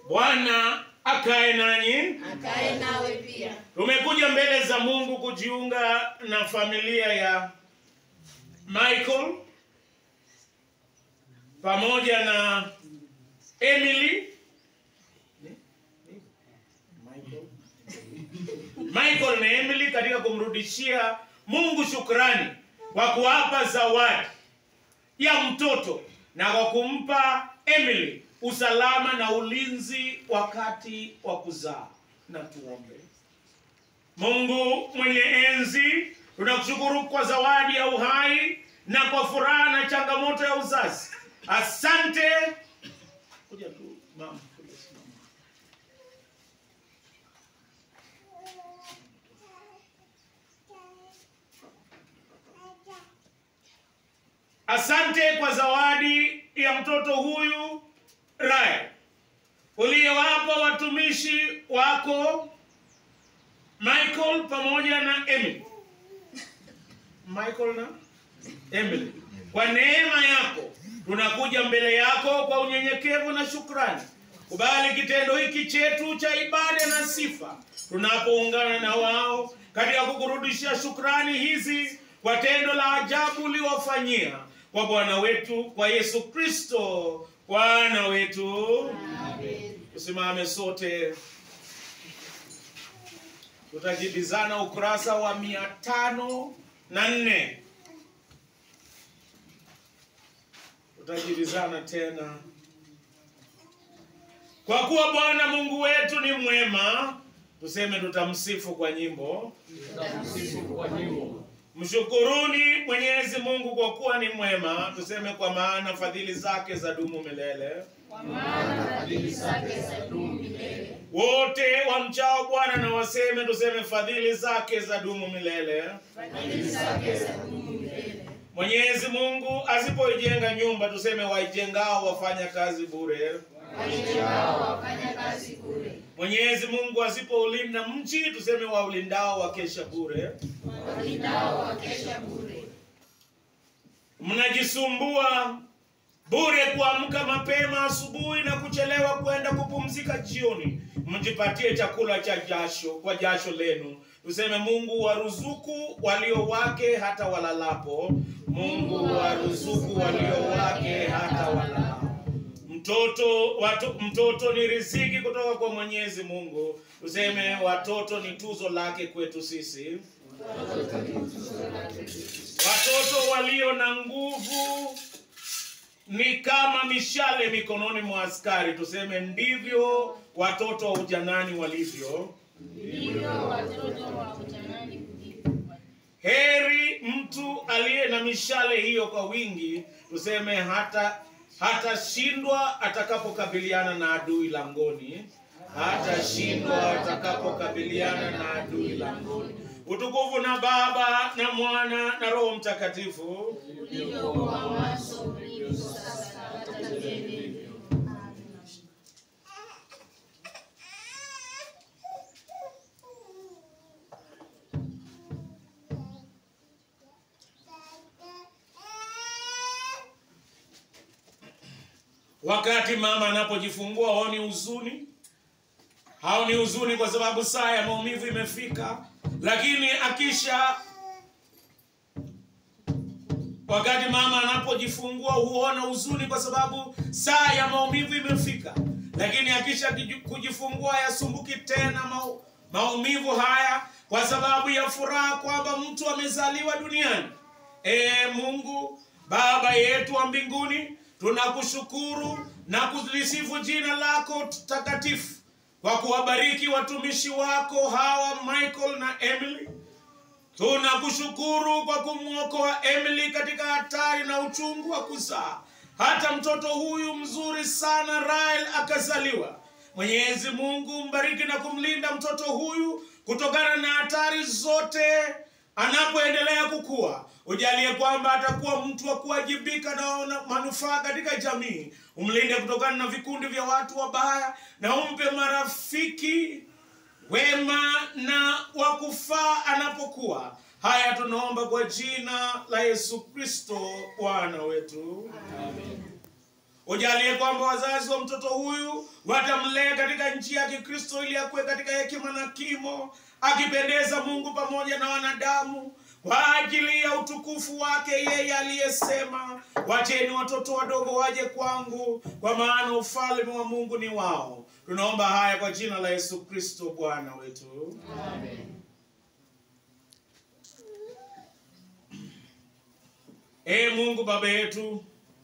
Bwana akae nanyi. akae nawe pia. Tumekuja mbele za Mungu kujiunga na familia ya Michael pamoja na Emily. Michael na Emily katika kumrudishia Mungu shukrani kwa kuwapa zawadi ya mtoto na kwa kumpa Emily usalama na ulinzi wakati wa kuzaa. Na tuombe. Mungu mwenye enzi, tunakushukuru kwa zawadi ya uhai na kwa furaha na changamoto ya uzazi. Asante. Kuja tu mama, kuja simama. Asante kwa zawadi ya mtoto huyu Raya uliyowapa watumishi wako Michael pamoja na Emily. Michael na Emily. Kwa neema yako tunakuja mbele yako kwa unyenyekevu na shukrani. Kubali kitendo hiki chetu cha ibada na sifa tunapoungana na wao katika kukurudishia shukrani hizi kwa tendo la ajabu uliwafanyia kwa Bwana wetu kwa Yesu Kristo Bwana wetu. Tusimame sote tutajibizana ukurasa wa mia tano na nne tutajibizana tena kwa kuwa bwana mungu wetu ni mwema tuseme tutamsifu kwa nyimbo Tutamsifu kwa nyimbo. mshukuruni mwenyezi mungu kwa kuwa ni mwema tuseme kwa maana fadhili zake za dumu milele Kwa maana fadhili zake zadumu milele. wote wamchao bwana na waseme tuseme fadhili zake za dumu milele Fadhili zake zadumu milele. Mwenyezi Mungu asipoijenga nyumba tuseme waijengao wafanya kazi bure. Waijengao wafanya kazi bure. Mwenyezi Mungu asipoulinda mji tuseme waulindao wakesha bure. Walindao wakesha bure. Mnajisumbua bure kuamka mapema asubuhi na kuchelewa kwenda kupumzika jioni. Mjipatie chakula cha jasho kwa jasho lenu. Tuseme Mungu waruzuku walio wake hata walalapo. Mungu waruzuku walio wake hata walalapo. Mtoto watu, mtoto ni riziki kutoka kwa Mwenyezi Mungu. Tuseme watoto ni tuzo lake kwetu sisi. Watoto walio na nguvu ni kama mishale mikononi mwa askari. Tuseme ndivyo watoto wa ujanani walivyo. Ndivyo watoto wa ujanani kulivyo. Heri mtu aliye na mishale hiyo kwa wingi, tuseme hata hatashindwa atakapokabiliana na adui langoni, hatashindwa atakapokabiliana na adui langoni. Utukufu na Baba na Mwana na Roho Mtakatifu. Ulivyokuwa mwanzo, ulivyo sasa, na hata milele. Wakati mama anapojifungua haoni huzuni, haoni huzuni kwa sababu saa ya maumivu imefika, lakini akisha wakati mama anapojifungua huona huzuni kwa sababu saa ya maumivu imefika, lakini akisha kiji- kujifungua yasumbuki tena mau, maumivu haya kwa sababu ya furaha kwamba mtu amezaliwa duniani. Ee Mungu Baba yetu wa mbinguni, tunakushukuru na kulisifu jina lako takatifu kwa kuwabariki watumishi wako hawa Michael na Emily. Tunakushukuru kwa kumwokoa Emily katika hatari na uchungu wa kuzaa, hata mtoto huyu mzuri sana Rael akazaliwa. Mwenyezi Mungu mbariki na kumlinda mtoto huyu kutokana na hatari zote anapoendelea kukua. Ujalie kwamba atakuwa mtu wa kuwajibika na na manufaa katika jamii. Umlinde kutokana na vikundi vya watu wabaya na umpe marafiki wema na wa kufaa anapokuwa. Haya tunaomba kwa jina la Yesu Kristo Bwana wetu. Ujalie kwamba wazazi wa mtoto huyu watamlea katika njia ya Kikristo ili akuwe katika hekima na kimo, akipendeza Mungu pamoja na wanadamu kwa ajili ya utukufu wake yeye aliyesema, wacheni watoto wadogo waje kwangu, kwa maana ufalme wa Mungu ni wao. Tunaomba haya kwa jina la Yesu Kristo Bwana wetu. Ee Mungu Baba yetu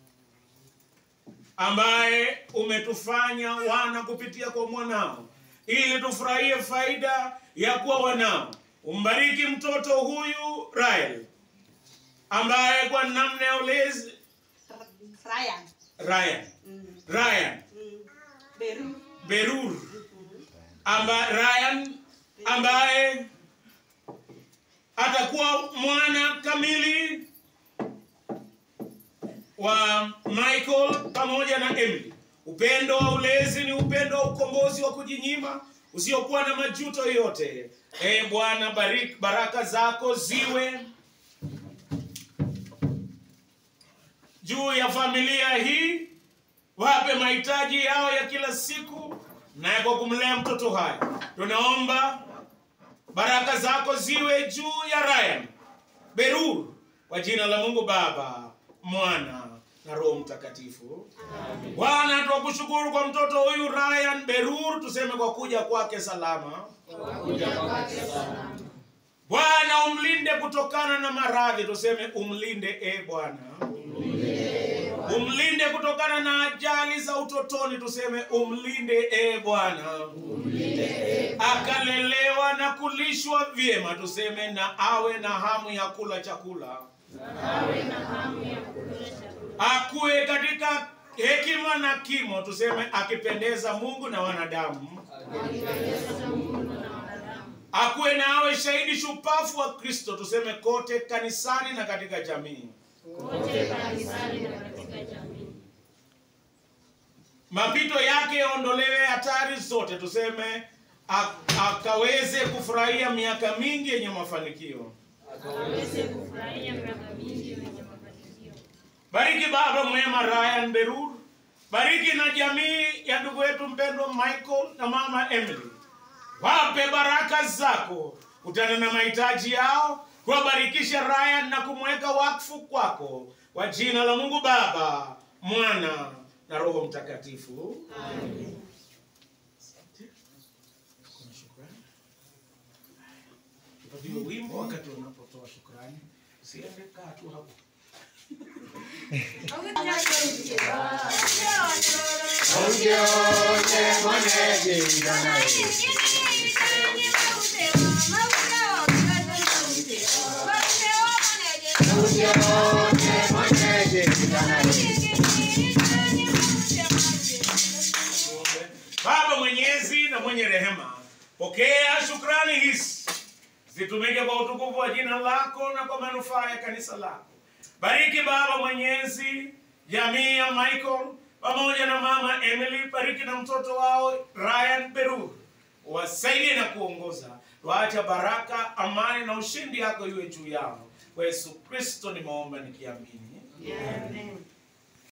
ambaye umetufanya wana kupitia kwa mwanao ili tufurahie faida ya kuwa wanao. Umbariki mtoto huyu Rael ambaye kwa namna ya ulezi Ryan. Ryan Mm. Ryan Mm. Beru. Berur amba, Ryan ambaye atakuwa mwana kamili wa Michael pamoja na Emily. Upendo wa ulezi ni upendo wa ukombozi wa kujinyima usiokuwa na majuto yoyote. E Bwana, bariki baraka zako ziwe juu ya familia hii, wape mahitaji yao ya kila siku, na kwa kumlea mtoto hai tunaomba baraka zako ziwe juu ya Ryan Berur, kwa jina la Mungu Baba, Mwana na Roho Mtakatifu. Bwana, tunakushukuru kwa mtoto huyu Ryan Berur, tuseme kwa kuja kwake salama. Kuja kwake salama. Bwana, umlinde kutokana na maradhi, tuseme umlinde e Bwana. Umlinde kutokana na ajali za utotoni, tuseme umlinde e Bwana. Akalelewa na kulishwa vyema, tuseme na awe na hamu ya kula chakula, Awe na hamu ya kula chakula. akuwe katika hekima na kimo, tuseme akipendeza Mungu na wanadamu, Akipendeza Mungu na wanadamu. akuwe na awe shahidi shupafu wa Kristo, tuseme kote kanisani na katika jamii. Kote kanisani na katika jamii. mapito yake yaondolewe hatari zote, tuseme ak- akaweze kufurahia miaka mingi yenye mafanikio. Aweze kufurahia miaka mingi yenye mafanikio. Bariki baba mwema Ryan Berur, bariki na jamii ya ndugu yetu mpendwa Michael na mama Emily, wape baraka zako, kutana na mahitaji yao, kuwabarikisha Ryan na kumweka wakfu kwako, kwa jina la Mungu Baba, Mwana na Roho Mtakatifu. Amen. Kuna shukrani. Tupatiwe wimbo wakati unapotoa shukrani. Usiende kaa tu hapo. Baba mwenyezi na mwenye rehema, pokea shukrani hizi zitumike kwa utukufu wa jina lako na kwa manufaa ya kanisa lako. Bariki Baba mwenyezi jamii ya Michael pamoja na mama Emily, bariki na mtoto wao Ryan Berur, wasaidie na kuongoza. Waacha baraka, amani na ushindi yako iwe juu yao. Kwa Yesu Kristo nimeomba nikiamini. Amen.